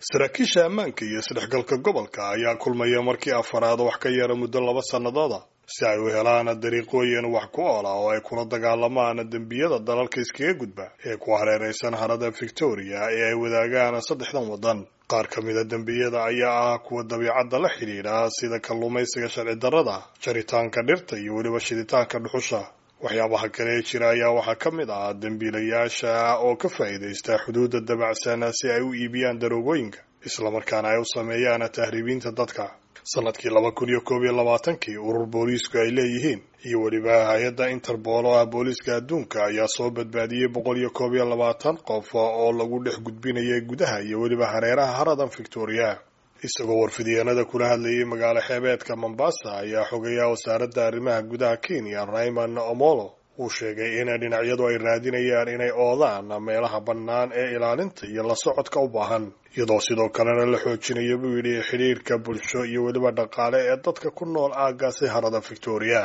saraakiisha ammaanka iyo isdhexgalka gobolka ayaa kulmaya markii afaraad wax ka yara muddo laba sannadooda si ay u helaan dariiqooyin wax ku oola oo ay kula dagaalamaan dembiyada dalalka iskaga gudba ee ku hareeraysan harada victoria ee ay wadaagaan saddexdan waddan qaar ka mida dembiyada ayaa ah kuwa dabiicadda la xidhiidha sida kalluumaysiga sharci darrada jaritaanka dhirta iyo weliba shiditaanka dhuxusha waxyaabaha kale ee jira ayaa waxaa ka mid ah dembiilayaasha oo ka faa'iidaysta xuduudda dabacsan si ay u iibiyaan daroogooyinka islamarkaana ay u sameeyaan tahriibiinta dadka sanadkii laba kun iyo koob iyo labaatankii urur booliisku ay leeyihiin iyo weliba hay-adda interbool oo ah booliiska adduunka ayaa soo badbaadiyey boqol iyo koob iyo labaatan qof oo lagu dhex gudbinayay gudaha iyo weliba hareeraha haradan victoria isagoo warfidyaenada kula hadlayay magaalo xeebeedka mombasa ayaa xogayaa wasaaradda arrimaha gudaha kenya raymond omolo uu sheegay in dhinacyadu ay raadinayaan inay oodaan meelaha bannaan ee ilaalinta iyo la socodka u baahan iyadoo sidoo kalena la xoojinayo buu yidhi xidhiirka bulsho iyo weliba dhaqaale ee dadka ku nool aaggaasi harada victoria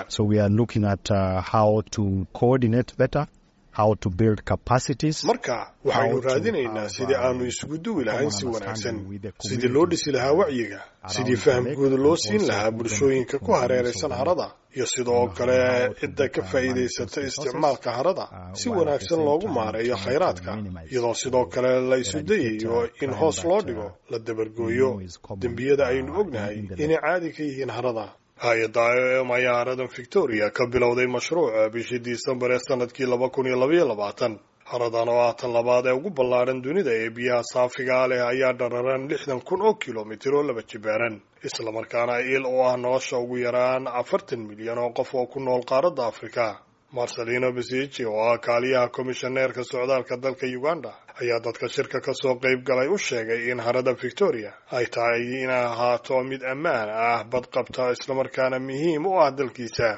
marka waxaynu raadinaynaa sidii aanu isugu duwi lahayn si wanaagsan sidii loo dhisi lahaa wacyiga sidii faham guud loo siin lahaa bulshooyinka ku hareeraysan harada iyo sidoo kale cidda ka faa'iidaysata isticmaalka harada si wanaagsan loogu maareeyo khayraadka iyadoo sidoo kale la isu dayayo in hoos loo dhigo la dabargooyo dembiyada aynu ognahay inay caadi ka yihiin harada hay-adda i o m ayaa haradan victoria ka bilowday mashruuca bishii disembar ee sanadkii laba kun iyo labaiyo labaatan haradan oo ah tan labaad ee ugu ballaadhan dunida ee biyaha saafigaa leh ayaa dhararan lixdan kun oo kilomitir oo laba jibaaran islamarkaana il u ah nolosha ugu yaraan afartan milyan oo qof oo ku nool qaaradda afrika marcelino besici oo ah kaaliyaha komishaneerka socdaalka dalka uganda ayaa dadka shirka ka soo qayb galay u sheegay in harada victoria ay tahay inay ahaato mid ammaan ah badqabta islamarkaana muhiim u ah dalkiisa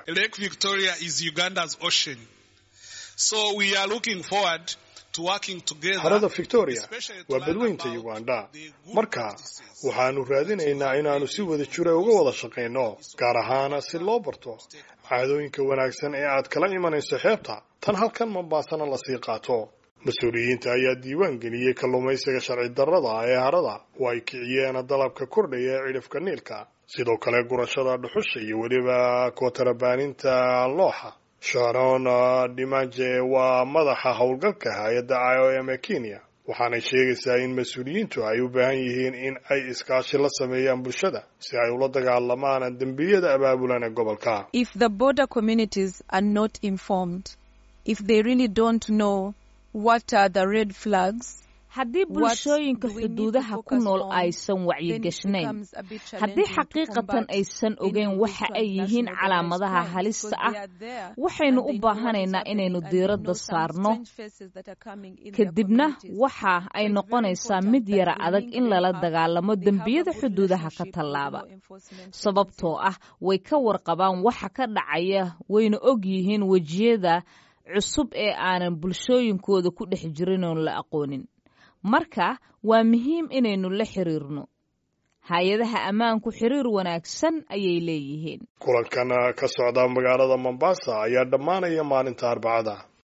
harada victoria waa badweynta uganda marka waxaanu raadinaynaa inaannu si wada jira uga wada shaqayno gaar ahaan si loo barto caadooyinka wanaagsan ee aad kala imanayso xeebta tan halkan mombaasana lasii qaato mas-uuliyiinta ayaa diiwaan geliyey kalluumaysiga sharci darrada ee harada oo ay kiciyeen dalabka kordhaya ee cidhifka niilka sidoo kale gurashada dhuxusha iyo weliba kootarabaaninta looxa sharon dhimaje waa madaxa howlgalka hay-adda i o m ee kenya waxaanay sheegaysaa in mas-uuliyiintu ay u baahan yihiin in ay iskaashi la sameeyaan bulshada si ay ula dagaalamaan dembiyada abaabulan ee gobolka haddii bulshooyinka xuduudaha ku nool aysan wacyigashnayn haddii xaqiiqatan aysan ogeyn waxa ay yihiin calaamadaha halista ah waxaynu u baahanaynaa inaynu diiradda saarno kadibna waxa ay noqonaysaa mid yara adag in lala dagaalamo dembiyada xuduudaha ka tallaaba sababtoo ah way ka warqabaan waxa ka dhacaya wayna og yihiin wejiyada cusub ee aanan bulshooyinkooda ku dhex jirin oon la aqoonin marka waa muhiim inaynu la xiriirno hay-adaha ammaanku xiriir wanaagsan ayay leeyihiin kulankan ka socda magaalada mombasa ayaa dhammaanaya maalinta arbacada